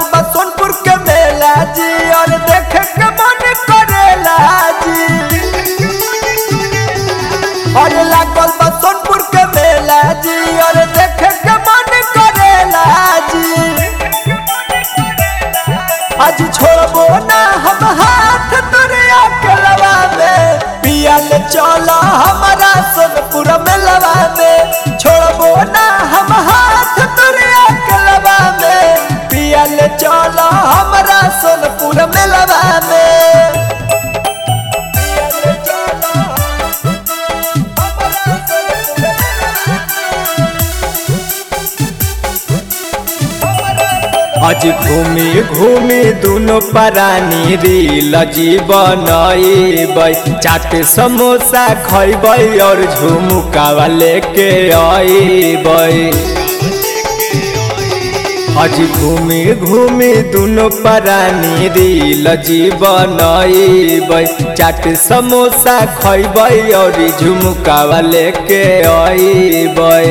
लागल बा सोनपुर के मेला जी और देखे के मन करेला जी और लागल बा सोनपुर के मेला जी और देखे के मन करेला जी आज छोड़बो ना हम हाथ तुरिया के लवा में पिया ले चलो हमारा सोनपुर में लवा में छोड़बो ना हम हाथ तुरिया के लवा में पिया ले चलो हमारा सोनपुर में लवा में पिया ले चलो हमारा सोनपुर आज घूमी घूमी दोनों परानी रील जीवन चाट समोसा खैबै और झुमुकावा लेके अबै आज घूमी घूमी दोनों परानी रील जीवन चाट समोसा खैबै और झुमुकावा लेके अबै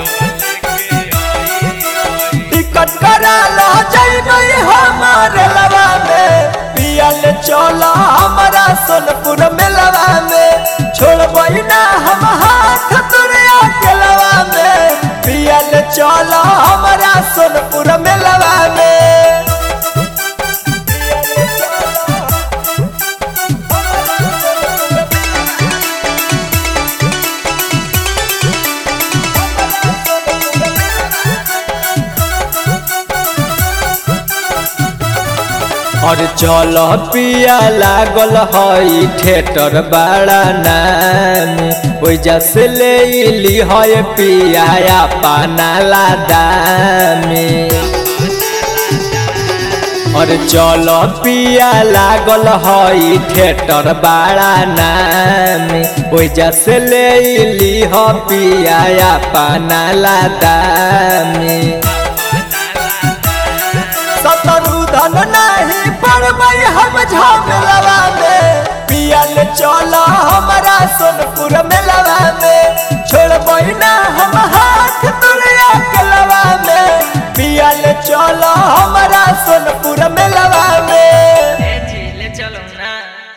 टिकट करा लो जइबै हमारे लवा में पियल चलो हमारा सोनपुर में लवा में छोड़बै ना हम हाथ तुरिया के लवा में पियल चलो हमारा सोनपुर में लवा में और चल पिया लागल हई थिएटर बड़ा नाम ओइजा से ले ली है पिया पाना लादामी और चल पिया लागल हई थिएटर बड़ा नाम ओइजा से ले ली ह पिया पाना लादामी सतरु धन नहीं पड़बै हम झमेलवा में पियल चलो हमारा सोनपुर मेलवा में छोड़बै ना हम हाथ तुरिया के लवा में पियल चलो हमारा सोनपुर मेलवा में ए जी ले चलो ना